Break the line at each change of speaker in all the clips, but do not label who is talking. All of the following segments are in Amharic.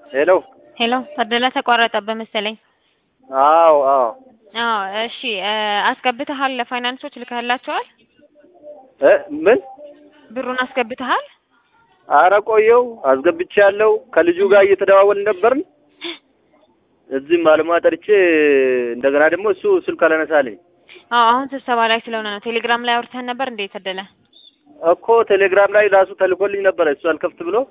ሄሎ
ሄሎ ታደለ ተቋረጠብህ መሰለኝ።
አዎ አዎ
አዎ እሺ እ አስገብተሃል ለፋይናንሶች ልከህላቸዋል?
እ ምን
ብሩን አስገብተሃል?
አረ ቆየው አስገብቻለሁ። ከልጁ ጋር እየተደዋወልን ነበርን። እዚህም ባለሙያ ጠርቼ እንደገና ደግሞ እሱ ስልክ አላነሳልኝ
አዎ አሁን ስብሰባ ላይ ስለሆነ ነው። ቴሌግራም ላይ አውርተን ነበር እንዴ ታደለ?
እኮ ቴሌግራም ላይ ራሱ ተልኮልኝ ነበረ እሱ አልከፍት ብሎ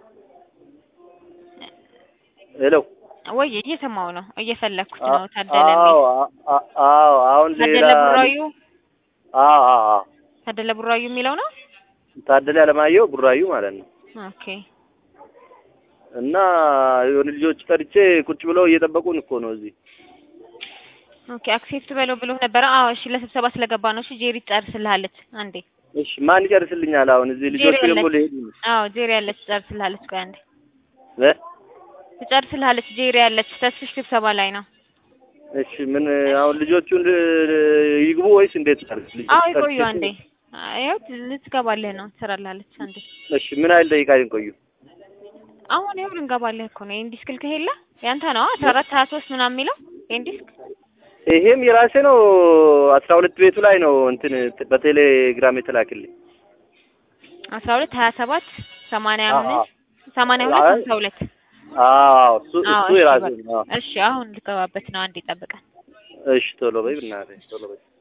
ሄሎ
ወይ እየሰማው ነው እየፈለግኩት ነው ታደለ የሚል
አዎ አ- አዎ አሁን ሌላ
ታደለ ቡራዩ
አዎ አዎ አዎ
ታደለ ቡራዩ የሚለው ነው።
ታደለ አለማየሁ ቡራዩ ማለት ነው።
ኦኬ
እና የሆነ ልጆች ጠርቼ ቁጭ ብለው እየጠበቁን እኮ ነው እዚህ።
ኦኬ አክሴፕት በለው ብሎ ነበረ። አዎ እሺ ለስብሰባ ስለገባ ነው። እሺ ጄሪ ትጨርስልሃለች አንዴ።
እሺ ማን ይጨርስልኛል? አሁን እዚህ ልጆች
ጄሪ
ደግሞ
አለች።
ሊሄዱ ነው።
አዎ ጄሪ ያለች ትጨርስልሃለች። ቆይ አንዴ
እ?
ትጨርስልሃለች። ጄሪ ያለች ተስፍሽ ስብሰባ ላይ ነው።
እሺ ምን አሁን ልጆቹን ል- ይግቡ ወይስ እንዴት? ልጆች
አዎ ይቆዩ
ጠርቼ-
አንዴ። ያው ልትገባልህ ነው ትሰራልሃለች አንዴ።
እሺ ምን ያህል ደቂቃ ይቆዩ?
አሁን ይኸው ልንገባልህ እኮ ነው። የኢንዲስክ ልክህ የለ ያንተ ነው አስራ አራት ሀያ ሶስት ምናምን የሚለው የኢንዲስክ
ይሄም የራሴ ነው። አስራ ሁለት ቤቱ ላይ ነው እንትን በቴሌግራም የተላክልኝ።
አስራ ሁለት ሀያ ሰባት ሰማንያ
አዎ፣
አምስት ሰማንያ ሁለት
አይ፣
ሀምሳ ሁለት
አዎ እሱ
አዎ
እሱ
እሺ
የራሴ
በቃ
ነው። አዎ።
እሺ አሁን ልገባበት ነው። አንዴ ጠብቀን
እሺ ቶሎ በይ ብናትህ ቶሎ በይ።